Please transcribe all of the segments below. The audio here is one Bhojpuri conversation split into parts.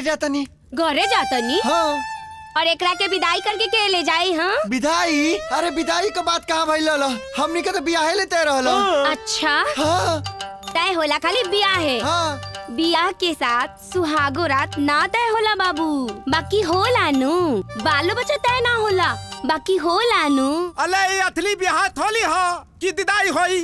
जाता नहीं घरे जातनी हाँ और एकरा के विदाई करके के ले जाई हाँ विदाई अरे विदाई के बात कहाँ भइल रहल हमनी के तो बियाहे लेते रहल अच्छा हाँ तय होला खाली बियाह है हाँ बियाह के साथ सुहागो रात ना तय होला बाबू बाकी होला नु बालो बच्चा तय ना होला बाकी होला नु अले ये अथली बिहार थोली हो कि दिदाई होई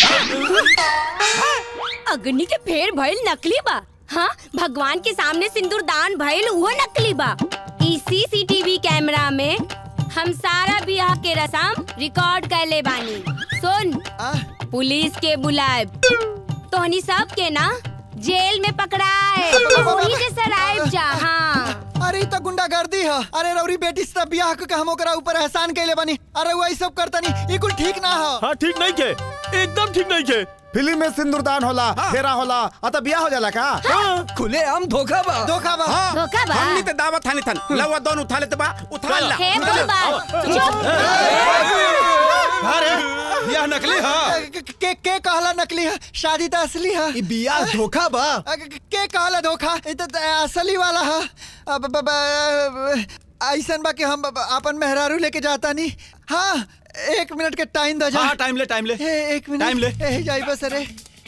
अग्नि के फेर भइल नकली बा हाँ भगवान के सामने सिंदूर दान भइल वो नकली बा इस सीसीटीवी कैमरा में हम सारा बियाह के रसम रिकॉर्ड कर ले बानी सुन आ, पुलिस के बुलाए तोहनी सब के ना जेल में पकड़ाए वही के सराइब जा हाँ अरे इ तो गुंडागर्दी है अरे रौरी बेटी से तो बियाह के हम ओकरा ऊपर एहसान कैले बनी अरे वही सब करता नहीं ये कुल ठीक ना हो हाँ ठीक नहीं के एकदम ठीक नहीं के फिल्म में सिंदूरदान होला फेरा होला अतः बियाह हो जाला का खुले आम धोखा बा धोखा बा हाँ धोखा बा हमनी ते दावत थानी थन लवा दोन उठा लेते बा उठा ला हे भगवान चुप अरे यह नकली है के, के के कहला नकली है शादी तो असली है ई बियाह धोखा बा अ, के के कहला धोखा ये तो तो असली वाला है अब ब- ब- ऐसन बा कि हम ब- अपन मेहरारू लेके जाता नहीं हाँ एक मिनट के टाइम दो जा हाँ टाइम ले टाइम ले ए, एक मिनट टाइम ले। ए, जाई बस अरे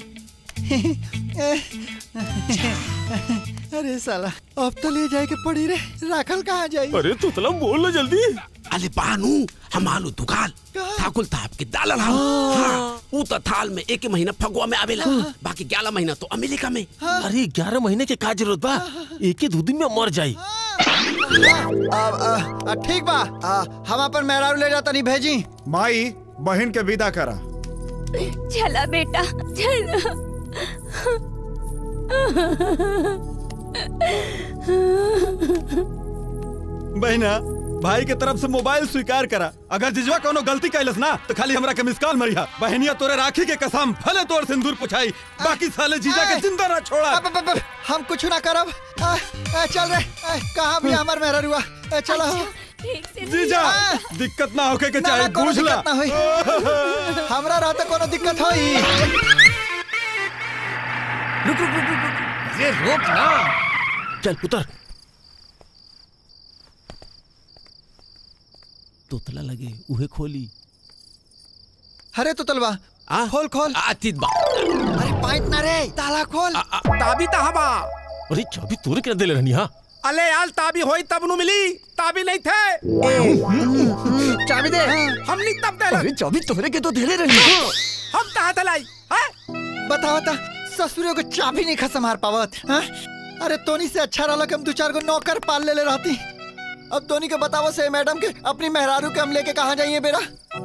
अरे साला अब तो ले जाए के पड़ी रे राखल कहाँ जाई अरे तुतला बोल ना जल्दी अले बानू हम आलू दुकान ठाकुल साहब के दालल हम हाँ ऊ तो थाल में एक महीना फगुआ में आवेला बाकी ग्यारह महीना तो अमेरिका में अरे ग्यारह महीने के का जरूरत बा एक ही दो दिन में मर जाई आ, आ, आ, ठीक बा आ, हम अपन मेहरारू ले जाता नहीं भेजी माई बहन के विदा करा चला बेटा चला बहना भाई के तरफ से मोबाइल स्वीकार करा अगर जिजवा कोनो गलती कैलस ना तो खाली हमरा के मिस कॉल मरिया बहनिया तोरे राखी के कसम भले तोर सिंदूर पुछाई बाकी साले जीजा के जिंदा ना छोड़ा अब, अब, अब, अब, हम कुछ ना करब आ, आ, चल रे आ, कहाँ भी हमार मेहरारू आ, चलो ठीक से जीजा दिक्कत ना होके के ना, ना, चाहे कोनो पूछ ला दिक्कत ना होई हमरा रहते कोनो दिक्कत होई रुक रुक रुक रुक अरे रोक ना चल उतर तोतला लगे उहे खोली अरे तो तलवा आ? खोल खोल आतित बा अरे पाइप ना रे ताला खोल आ, आ, ताबी तहबा अरे चाबी तोरे के देले रहनी हाँ अले यार ताबी होई तब नु मिली ताबी नहीं थे चाबी दे हमनी तब दे अरे चाबी तोहरे के तो धेले रही हम तहा तलाई हैं बता बता ससुरियों को चाबी नहीं खसम हार पावत हाँ? अरे तोनी से अच्छा रहा कि हम दो चार को नौकर पाल ले ले रहती अब तोनी के बतावो से मैडम के अपनी मेहरारू के हम लेके कहाँ जाइए बेरा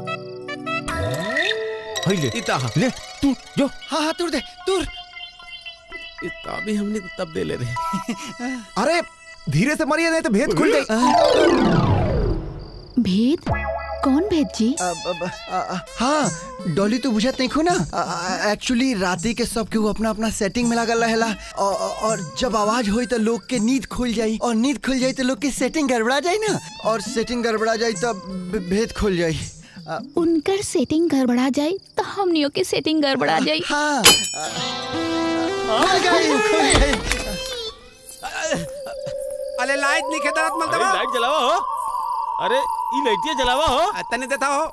हई ले इता ले तू जो हाँ हाँ तुर दे तुर ताबी हमने तो तब दे ले रहे अरे धीरे से मरिए नहीं तो भेद खुल गई भेद कौन भेद जी अब, अब, आ, आ, हाँ डॉली तो बुझत नहीं खो ना एक्चुअली राती के सब के वो अपना अपना सेटिंग में लगल रहेला और, और जब आवाज होई तो लोग के नींद खुल जाई और नींद खुल जाई तो लोग की सेटिंग गड़बड़ा जाई ना और सेटिंग गड़बड़ा जाई तो भे- भेद खुल जाई आ, उनकर सेटिंग गड़बड़ा जाए तो हमनियों के सेटिंग गड़बड़ा जाए हाँ खुल गई खुल गई अले लाइट नहीं खेदारत मल अरे दबा लाइट जलावा हो अरे ई लाइटिया जलावा हो तने देता हो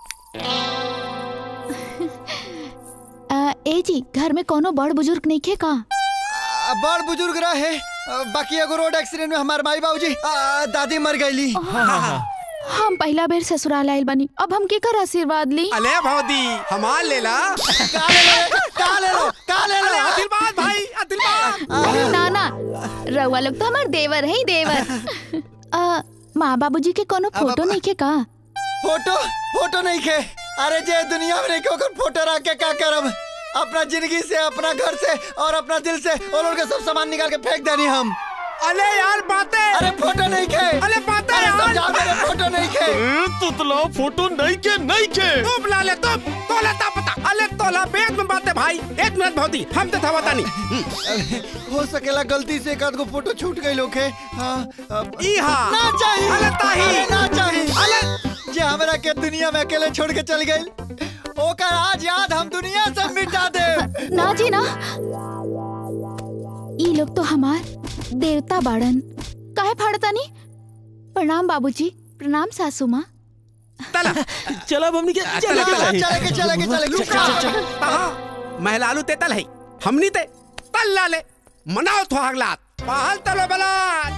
आ, ए जी घर में कोनो बड़ बुजुर्ग नहीं खे का आ, बड़ बुजुर्ग रहे आ, बाकी एगो रोड एक्सीडेंट में हमार माई बाबूजी आ, दादी मर गईली हम पहला बेर ससुराल आयल बनी अब हम के कर आशीर्वाद ली अले भौदी हमार लेला का ले लो का ले लो का ले अले लो अदिलबाद भाई अदिलबाद अरे ना ना रउआ लोग तो हमार देवर है ही देवर आ, माँ बाबूजी के कोनो अब- फोटो नहीं खे का फोटो फोटो नहीं खे अरे जे दुनिया में नहीं के ओकर फोटो रख के का करब अपना जिंदगी से अपना घर से और अपना दिल से और लोग के सब सामान निकाल के फेंक देनी हम अले यार बातें अरे फोटो नहीं खे अले बातें अरे यार समझाओ मेरे फोटो नहीं खे ए, तुतला फोटो नहीं के नहीं के तू बुला ले तू तोला ता पता अले तोला बेद में बातें भाई एक मिनट भौदी हम तो था बता नहीं अरे, हो सकेला गलती से एक आध को फोटो छूट गई लोग के हाँ अब- ई हाँ ना चाहिए अले ताही अरे ना चाहिए अले जे हमरा के दुनिया में अकेले छोड़ के चल गई ओकर आज याद हम दुनिया से मिटा दे ना जी ना ई लोग तो हमार देवता बाड़न काहे फाड़तानी प्रणाम बाबूजी प्रणाम सासू माँ तला चला अब हमनी के चले के चाही चले के चले के चले के चल, चल। तहा महलालू ते तल है हमनी ते तल लाले मनाओ थो हगलात पहल तलो बलाल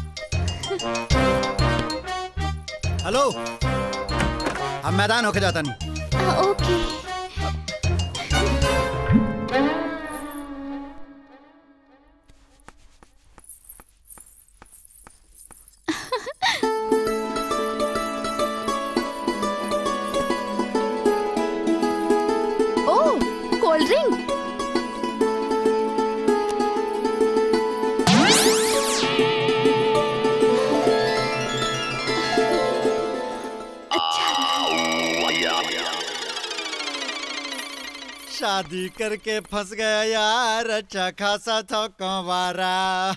हेलो हम मैदान होके जाता नहीं आ, ओके ओ कोल्ड ड्रिंक शादी करके फंस गया यार अच्छा खासा था कंवारा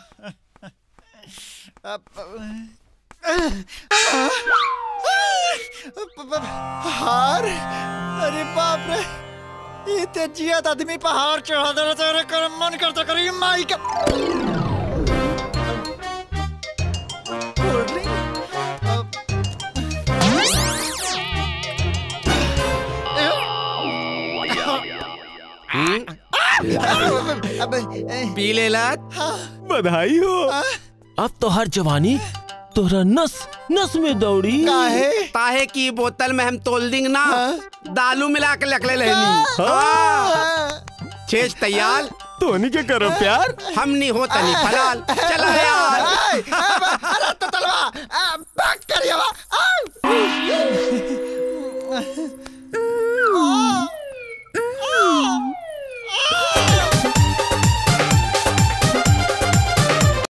हार अरे बाप रे ये तेजियत आदमी पहाड़ चढ़ा दे तेरे कर मन करता करी माई का कोल्ड ड्रिंक अब पी ले लात बधाई हो अब तो हर जवानी तोहरा नस नस में दौड़ी काहे ताहे की बोतल में हम तोल देंगे ना दालू मिला के लकले लेनी हाँ। छेज तैयार तोनी के करो प्यार हमनी हो तनी फलाल चला यार ए, ए,